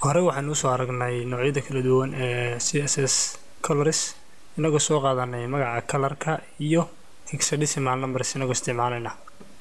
hore waxaynu usoo aragnay noocyada kala duwan ee c s s colors inagoo soo qaadanay magaca colorka iyo hexadecimal numbers inagoo isticmaalayna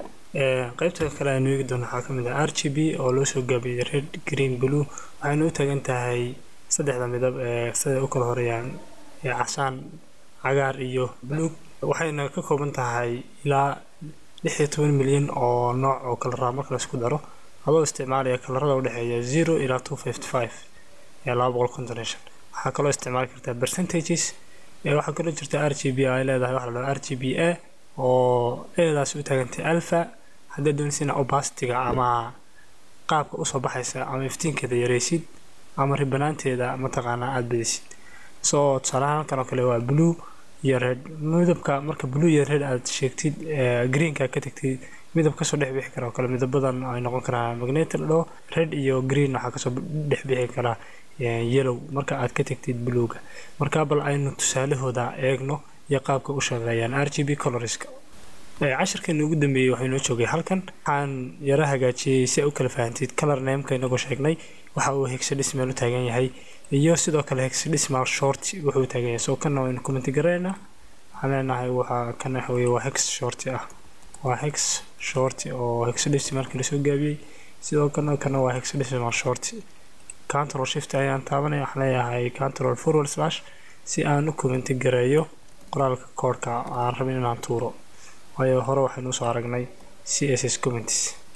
qaybta kale aynu eegi doono waxaa kamid ah r g b oo loo soo gaabiyey red green blue waxaynu u taagan tahay saddexda midab ee siday u kala horeeyaan ee casaan cagaar iyo buluug waxayna ka kooban tahay ilaa lix iyo toban milyan oo nooc oo kalara marka laisku daro adoo isticmaalaya kalarada udhexeeya zero ilaa two fifty five ee laba boqol konton iyo shan waxaa kaloo isticmaali kartaa percentages ee waxaa kaloo jirta r g b ay leedahay waxa la dhaho r g b a oo eedaasi u taagantay alpha haddaad doonaysina opacityga ama qaabka usoo baxaysa ama iftiinkeeda yareysid ama ribanaanteeda mataqaanaa aada badisid soo tusaalahaan halkan oo kale waa blue iyo red midabka marka blue iyo red aad sheegtid greenka ka tagtid midab kasoo dhex bixi kara oo kale midabadan ay noqon karaan magnetic la dhaho red iyo green waxaa kasoo dhex bixi karaa yellow marka aad ka tagtid bluega marka bal aynu tusaalahooda eegno iyo qaabka u shaqeeyaan r g b colorska cashirkeena ugu dambeeyey waxay noo joogay halkan waxaan yaro hagaajiyey si ay u kala fahantid color nameka inagoo sheegnay waxa uu hexadecimal u taagan yahay iyo sidoo kale hexadecimal short wuxuu u taagan yahay soo kana waynu commenti garaynaa waxaan leenahay waxaa kan waxa weye waa hex short ah waa hex short oo hexadecimalkii lasoo gaabiyey sidoo kana kana waa hexadecimal short control shift ayaan taabanaya waxaan leeyahay control forward slash si aan u commenti gareeyo qoraalka koodhka aan rabin inaan tuuro waayo hore waxaynu usoo aragnay c s s comments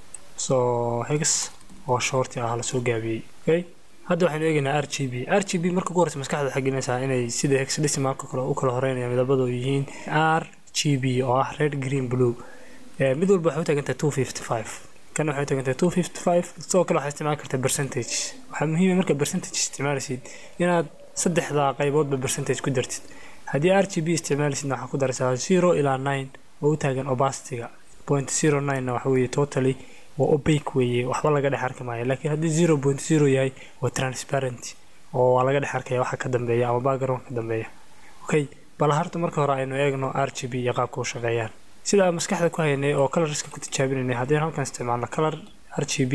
soo hex oo shorti ah lasoo gaabiyey okay hadda waxaynu eegaynaa r g b r g b marka ugu horeysa maskaxda waxay gelinaysaa inay sida hexadecimalka kale u kala horeynaya midabadu yihiin r g b oo ah red green blue mid walba waxay u taagantahay two fifty five kan waxay u taagantahay two fifty five sidoo kale waxay isticmaali kartaa percentage waxaa muhiima marka percentage isticmaalaysid inaad saddexda qayboodba percentage ku dartid haddii r g b isticmaalaysidna waxaa ku daraysaa zero ilaa nine oo u taagan opacityga point zero nine waxa weeye totally waa opaque weeye waxba laga dhex arki maayo laakiin haddii zero point zero yahay waa transparent oo waa laga dhex arkaya waxa ka dambeeya ama background ka dambeeya okay bal harta marka hore aynu eegno r g b iyo qaabka u shaqeeyaan sida aan maskaxda ku haynay oo colorska ku tijaabinaynay haddii halkan isticmaalno color r g b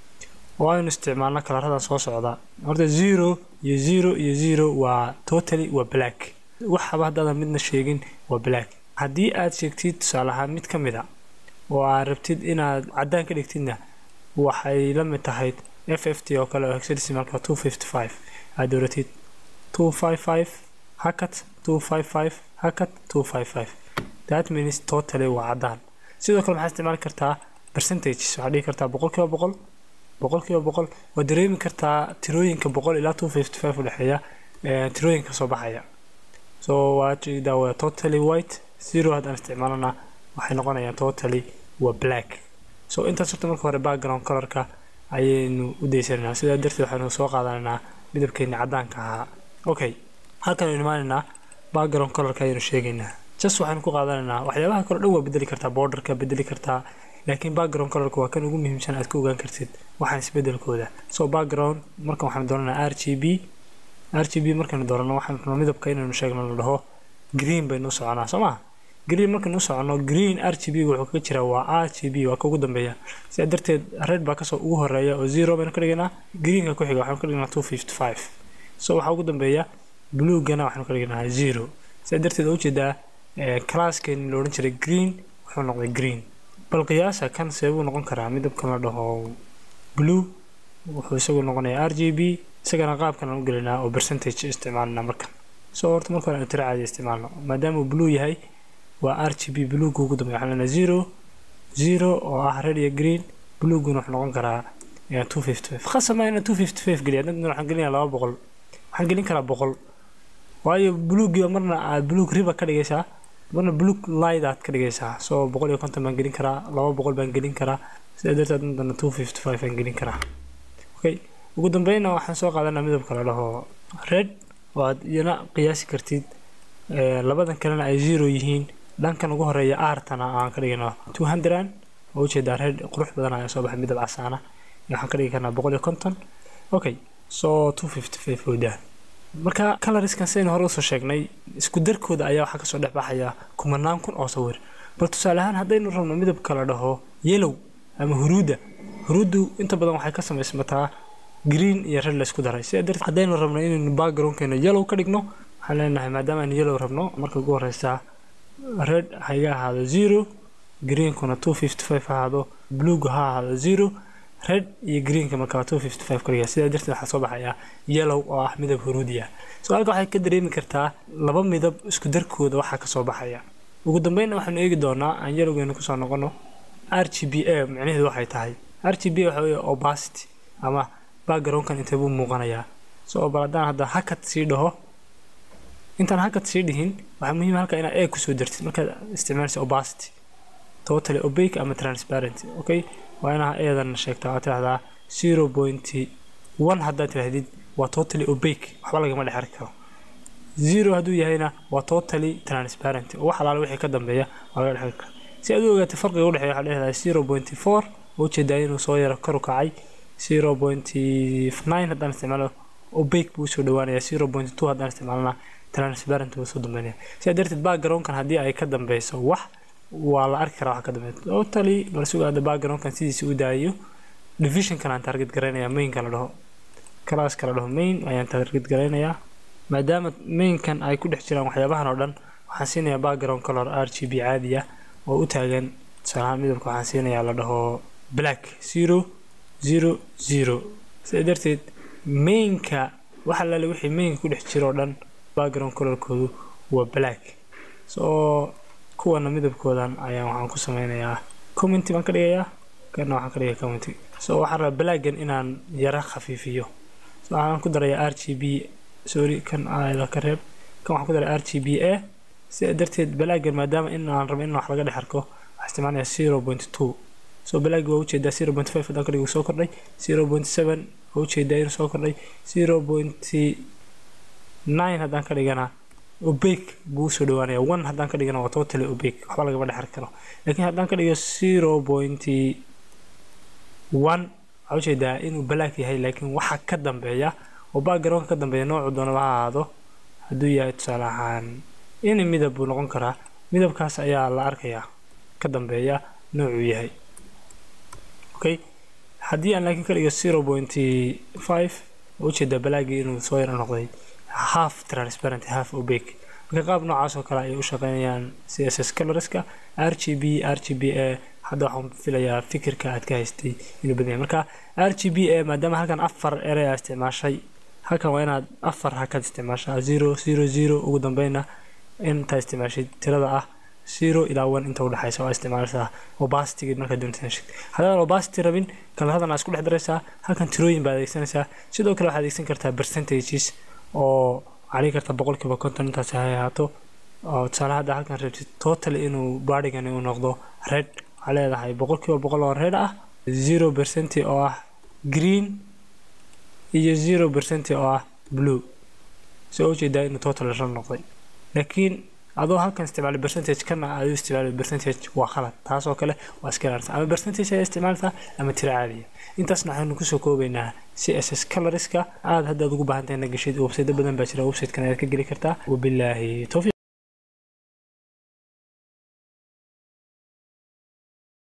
oo aynu isticmaalno kalaradan soo socda horta zero iyo zero iyo zero waa totally waa black waxaba haddaadan midna sheegin waa black haddii aad sheegtid tusaale ahaan mid ka mid a oo aad rabtid inaad caddaan ka dhigtidna waxay la mid tahay f f t oo kale oo hexadecimalka two fifty five aad dooratid two five five hakat two five five hakat two five five that means totally waa caddaan sidoo kale maxaad isticmaali kartaa percentage waxaad dhigi kartaa boqol kiiba boqol boqol kiiba boqol waad dareemi kartaa tirooyinka boqol ilaa two fifty five udhexeeya tirooyinka soo baxaya so waa jeedaa waa totally white zero haddaan isticmaalana waxay noqonayaan totally waa black so intaas horta marka hore background colorka ayaynu u daysanaynaa sidaa darteed waxaynu soo qaadanaynaa midabkeeni caddaanka ahaa okay halkan aynu imaanaynaa background colorka ayaynu sheegaynaa just waxaynu ku qaadanaynaa waxyaabaha kale dhan waa bedeli kartaa borderka bedeli kartaa laakiin background colorka waa kan ugu muhiimsan aad ka ogaan kartid waxaan isbedelkooda so background markan waxaanu doonanaa r g b r g b markaynu doorano waxaanu midabka inaynu sheegno la dhaho green baynu u soconaa soo maa green markaynu u socono green r g b wuxuu kaga jiraa waa r g b waa ka ugu dambeeya sidaa darteed red baa kasoo ugu horeeya oo zero baynu ka dhigaynaa greenka ku xiga waxaanu ka dhignaa two fifty five so waxaa ugu dambeeya bluegana waxaanu ka dhignaa zero sidaa darteed oo ujeedaa classkeeni la odhan jiray green wuxuu noqday green bal qiyaasa kan seebuu noqon karaa midabkan la dhaho blue wuxuu isagu noqonayaa r g b isagana qaabkan aan u gelinaa oo percentage isticmaalina markan soo horta marka hore aanu tira caadi isticmaalno maadaama uu blue yahay waa r g b bluega ugu dambeya waxaan leenahay zero zero oo ah red iyo green blueguna wuxuu noqon karaa two fifty five khasama inaan two fifty five geliya dadna waxaan gelinayaa laba boqol waxaan gelin karaa boqol waayo bluegiiba marna aad blueg riba ka dhigaysaa marna blueg light aad ka dhigaysaa soo boqol iyo konton baan gelin karaa laba boqol baan gelin karaa sidaa darteed madana two fifty five baan gelin karaa okay ugu dambeynna waxaan soo qaadanaa midabka la dhaho red oo aad iyana qiyaasi kartid labadan kalena ay zero yihiin dhankan ugu horeeya aartana aan ka dhigayno two hundred oo ujeedaa red qurux badan ayaa soo baxay midab casaana waxaan ka dhigi karnaa boqol iyo konton okay so two fifty five woodaa marka coloriskan sidaynu hore usoo sheegnay isku darkooda ayaa waxaa kasoo dhex baxaya kumanaan kun oo sawir bal tusaale ahaan haddaynu rabno midabka la dhaho yellow ama huruudda huruuddu inta badan waxay ka samaysmataa green iyo red la isku daray sidaa darteed haddaynu rabno inaynu backgroundkeena yellow ka dhigno waxaan leenahay maadaama aynu yellow rabno marka ugu horeysa red ha iga ahaado zero greenkuna two fifty five ha ahaado bluega ha ahaado zero red iyo greenka markaa two fifty five ka dhiga sidaa darteed waxaa soo baxaya yellow oo ah midab huruudi ah su-aalka waxay ka dareemi kartaa laba midab isku darkooda waxaa kasoo baxaya ugu dambeynna waxaanu eegi doonaa aan yellowgeena kusoo noqono r g b a micnaheedu waxay tahay r g b waxa weeye opacity ama backgroundkan intee buu muuqanayaa so bal haddaan hadda hakad sii dhaho intaan hakad sii dhihin waxaa muhiim halka inaad a kusoo dartid markaad isticmaalaysa opacity totally opaque ama transparent okay waa inaa eedan sheegtaa waa tidhahdaa zero point one haddaad tidhahdid waa totally opaque waxba lagama dhexari karo zero hadduu yahayna waa totally transparent oo wax alaala wixii ka dambeeya waa laga dhexari kara si aad u ogaatay farqiga u dhexeeya waxaa dhehdaa zero point four oo ujeedaa inuu soo yaro kor u kacay zero point nine haddaan isticmaalo opaque buu usoo dhawaanaya zero point two haddaan isticmaalna transparent buu usoo dambeynaya sidaa darteed backgroundkan haddii ay ka dambeyso wax waa la arki karaa waxa ka dambeeya totally bal sugaada backgroundkan sidiisa u daayo divisionkan aan target garaynayaa mainka la dhaho classka la dhaho main ayaan target garaynayaa maadaama mainkan ay ku dhex jiraan waxyaabahan oo dhan waxaan siinayaa background color r g b caadi ah oo u taagan tusaalahaan midabka waxaan siinayaa la dhaho black zero zero zero sidaa darteed mainka waxa laale wixii mainka ku dhex jira oo dhan background colorkoodu waa black so kuwana midabkoodan ayaan waxaan ku sameynayaa commenty baan ka dhigayaa kana waxaan ka dhigaya commenty so waxaan rabaa blackan inaan yara khafiifiyo so waxaan ku darayaa r g b sorry kan aada ka reeb kan waxaan ku daray r g b a sidaa darteed blackan maadaama in aan rabo in wax laga dhex arko waxaan isticmaalayaa zero point two so black waa ujeedaa zero point five haddaan ka dhigo soo kordhay zero point seven waa ujeedaa inuu soo kordhay zero point nine haddaan ka dhigana opaque buu usoo dhawaanaya one haddaan ka dhigana waa totally opaque waxba lagama dhex arki karo laakiin haddaan ka dhigo zero point one waxaa ujeedaa inuu black yahay laakiin waxa ka dambeeya oo backgroundka ka dambeeya noocu doonaba ha ahaado hadduu yahay tusaale ahaan ini midab buu noqon karaa midabkaas ayaa la arkayaa ka dambeeya noocuu yahay okay haddii aan laakiin ka dhigo zero point five waa ujeedaa balaagii inuu soo yaro noqday half transparent half opaque marka qaab noocaas oo kale ayay u shaqeynayaan c s s colorska r g b r g b a hadda waxaan filayaa fikirka aad ka haystay inuu badan yahay marka r g b a maadaama halkan afar erey aa isticmaashay halkan waa inaad afar hakad isticmaashaa zero zero zero ugu dambeyna intaa isticmaashay tirada ah zero ilaa one inta udhexaysa waa isticmaalaysaa opacity markaad doonta heshid haddaan opacity rabin kalaradan aa isku dhex daraysaa halkan tirooyin baad adeegsanaysaa sidoo kale waxaad adeegsan kartaa percentages oo waxaa dhigi kartaa boqolkiiba konton intaas ha ahaato oo tusaale hadda halkan rabtid total inuu baadhigani uu noqdo red waxaa leedahay boqolkiiba boqol oo red ah zero percent oo ah green iyo zero percent oo ah blue soo ujeedaa inuu total red noqday laakiin adoo halkan isticmaalay percentage kana aad u isticmaalay percentage waa khalad taasoo kale waa iska ilaalisa ama percentage ayaa isticmaaltaa ama tiro caadiya intaasna waxaynu kusoo koobaynaa c s s colorska aad haddaad ugu baahan tahay na gashid websaydo badan baa jira websitekan ayaad ka geli kartaa wabilaahi towfiiq